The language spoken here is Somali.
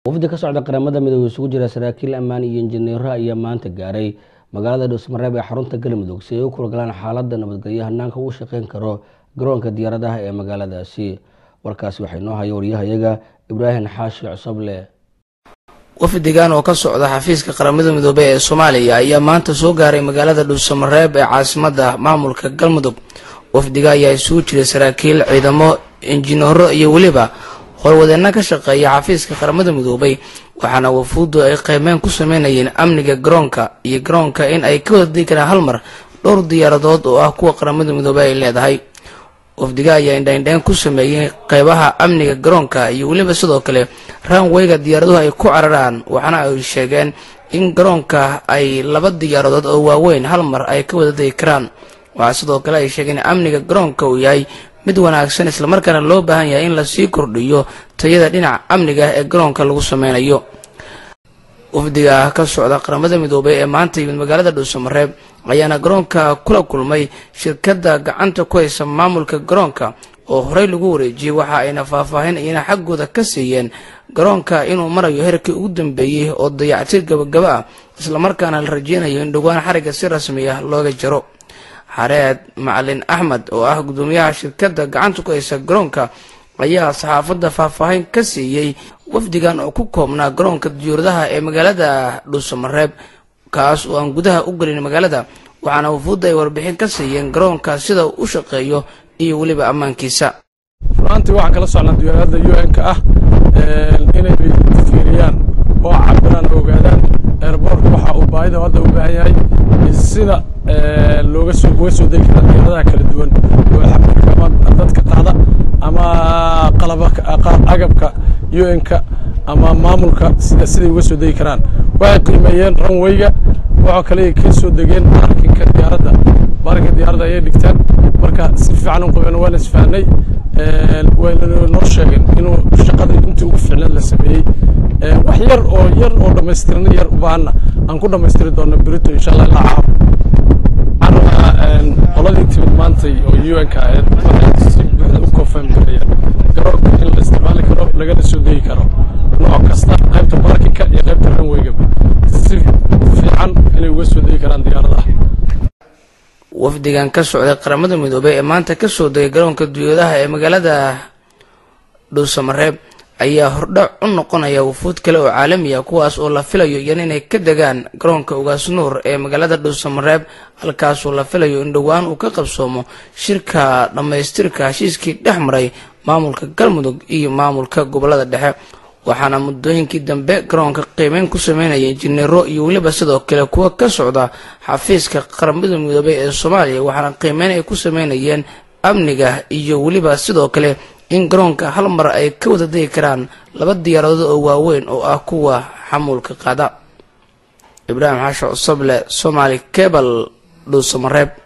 wafdi ka socda qaramada midoobe isugu jira saraakiil ammaan iyo injineero ayaa maanta gaaray magaalada dhuusmareeb ee xarunta galmudug si ay u kurgalaan xaalada nabadgelyo hanaanka uu shaqeyn karo garoonka diyaaradaha ee magaaladaasi warkaasi waxaa inoo haya waryahayaga ibraahim xaashi cosoble wafdigan oo ka socda xafiiska qaramada midoobe ee soomaaliya ayaa maanta soo gaaray magaalada dhuusamareeb ee caasimada maamulka galmudug wafdiga ayaa isugu jiray saraakiil ciidamo injineero iyo weliba howlwadeenna ka shaqeeya xafiiska qaramada midoobay waxaana wafuuddu ay qiimeyn ku sameynayeen amniga garoonka iyo garoonka in ay ka wada digi karaan hal mar dhowr diyaaradood oo ah kuwa qaramada midoobey ay leedahay wafdiga ayaa indhaindhayn ku sameeyey qeybaha amniga garoonka iyo weliba sidoo kale ranweyga diyaaraduhu ay ku cararaan waxaana ay sheegeen in garoonka ay laba diyaaradood oo waaweyn hal mar ay ka wada degi karaan waxaa sidoo kale ay sheegeen in amniga garoonka uu yahay mid wanaagsan islamarkaana loo baahan yahay in lasii kordhiyo tayada dhinaca amniga ee garoonka lagu sameynayo wafdiga ka socda qaramada midoobey ee maanta yimid magaalada dhuusamareeb ayaana garoonka kula kulmay shirkadda gacanta ku haysa maamulka garoonka oo horey lagu wareejiyey waxa ayna faahfaahin iyana xaggooda ka siiyeen garoonka inuu marayo heerkii ugu dambeeyey oo dayactir gabagaba ah islamarkaana la rajeynayo in dhowaan xarigga si rasmi ah looga jaro xareed macalin axmed oo ah gudoomiyaha shirkadda gacanta ku haysa garoonka ayaa saxaafadda faahfaahin ka siiyey wafdigan oo ku koobnaa garoonka diyaaradaha ee magaalada dhuusamareeb kaas oo aan gudaha u gelin magaalada waxaana wafuudda ay warbixin ka siiyeen garoonka sida uu u shaqeeyo iyo weliba ammaankiisa runaantii waxaan kala socnaa diyaarada u n-ka ah inay fiiriyaan oo cabiraan oo ogaadaan eerboorka waxa uu baahida hadda u baahan yahay sida looga soo uga soo degi kara diyaaradaha kala duwan oo xamarka ama dadka qaada ama qalaba agabka u n-ka ama maamulka sida siday uga soo degi karaan waxay qiimeeyeen ranweyga waxoo kale ka soo degeen baarkinka diyaaradda baarkinka diyaaradda ayay dhigtaan marka si fiican u qabeen waana isfahnay wayna noo sheegeen inuu shaqada intii ugu fiicneed la sameeyey wax yar oo yar oo dhammaystirna yar u baahanna aan ku dhammaystiri doono berito insha allah ilaa caawa waxaan qoladii timid maantay oo u n ka ahayd waxay si buuxda u confirm gareeyeen garoonka in la isticmaali karo lagana soo degi karo nooc kasta qaybta baarkinka iyo qaybta ranweygaba si fiican inay uga soo degi karaan diyaaradaha wafdigan ka socday qaramada midoobey ee maanta ka soo degay garoonka dunyadaha ee magaalada dhuusamareeb ayaa hordhac u noqonaya wufuud kale oo caalami ah kuwaas oo la filayo iyana inay ka degaan garoonka ugaasnuur ee magaalada dhuusamareeb halkaasoo la filayo in dhowaan uu ka qabsoomo shirka dhammaystirka heshiiskii dhex maray maamulka galmudug iyo maamulka gobolada dhexe waxaana muddooyinkii dambe garoonka qiimeyn ku sameynaya injineero iyo weliba sidoo kale kuwa ka socda xafiiska qaramada midoobey ee soomaaliya waxaana qiimeyn ay ku sameynayeen amniga iyo weliba sidoo kale in garoonka hal mar ay ka wada degi karaan laba diyaaradood oo waaweyn oo ah kuwa xamuulka qaada ibraahim xaasho cosoble somaali cebal dhuusamareeb